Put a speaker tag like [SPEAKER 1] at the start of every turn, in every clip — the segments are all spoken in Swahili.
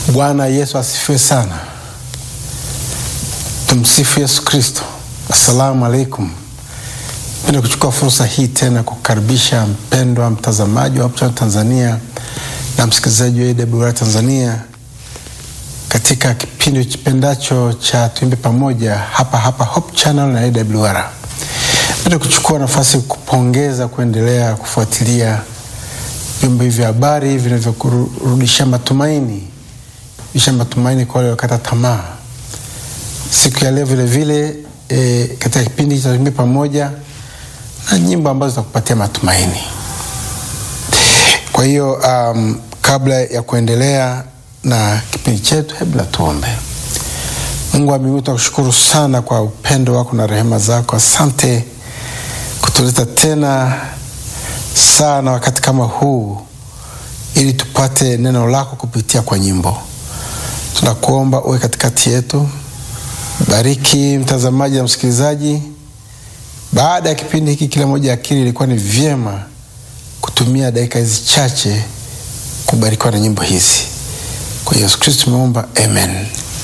[SPEAKER 1] Bwana Yesu asifiwe sana. Tumsifu Yesu Kristo. Assalamu alaikum. Penda kuchukua fursa hii tena kukaribisha mpendwa mtazamaji wa Hope Channel Tanzania na msikilizaji wa AWR Tanzania katika kipindi kipendacho cha tuimbe pamoja hapa hapa Hope Channel na AWR. Penda kuchukua nafasi kupongeza kuendelea kufuatilia vyombo hivi vya habari vinavyokurudisha matumaini isha matumaini kwa wale wakata tamaa. Siku ya leo vile vile e, katika kipindi cha tuimbe pamoja na nyimbo ambazo zitakupatia matumaini. Kwa hiyo um, kabla ya kuendelea na kipindi chetu, hebu na tuombe. Mungu wa mbinguni, tunakushukuru sana kwa upendo wako na rehema zako. Asante kutuleta tena sana wakati kama huu ili tupate neno lako kupitia kwa nyimbo. Tunakuomba uwe katikati yetu, bariki mtazamaji na msikilizaji. Baada ya kipindi hiki, kila moja akili ilikuwa ni vyema kutumia dakika hizi chache kubarikiwa na nyimbo hizi. Kwa Yesu Kristo tumeomba, amen.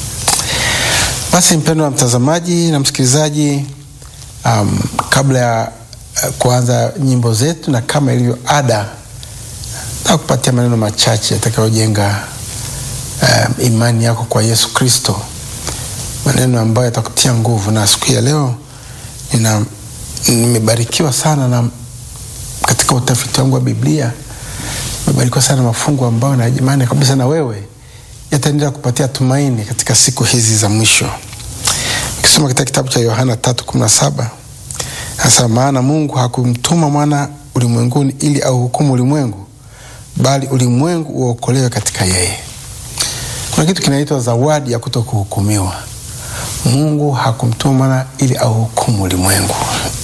[SPEAKER 1] Basi mpendo wa mtazamaji na msikilizaji, um, kabla ya uh, kuanza nyimbo zetu na kama ilivyo ada, na kupatia maneno machache yatakayojenga um, imani yako kwa Yesu Kristo, maneno ambayo yatakutia nguvu. Na siku ya leo nina nimebarikiwa sana na katika utafiti wangu wa Biblia nimebarikiwa sana na mafungu ambayo na imani kabisa na wewe yataendelea kupatia tumaini katika siku hizi za mwisho. Ukisoma katika kitabu cha Yohana tatu kumi na saba hasa maana Mungu hakumtuma mwana ulimwenguni ili auhukumu ulimwengu, bali ulimwengu uokolewe katika yeye. Kuna kitu kinaitwa zawadi ya kuto kuhukumiwa. Mungu hakumtuma mwana ili auhukumu ulimwengu.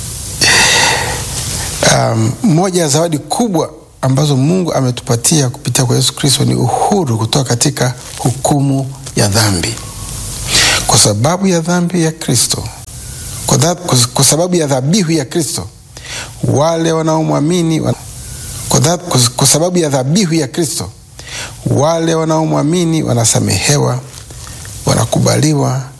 [SPEAKER 1] Um, moja ya zawadi kubwa ambazo Mungu ametupatia kupitia kwa Yesu Kristo ni uhuru kutoka katika hukumu ya dhambi. Kwa sababu ya dhambi ya Kristo, kwa, dha, kwa sababu ya dhabihu ya Kristo, wale wanaomwamini wan... kwa, dha, kwa sababu ya dhabihu ya Kristo, wale wanaomwamini wanasamehewa, wanakubaliwa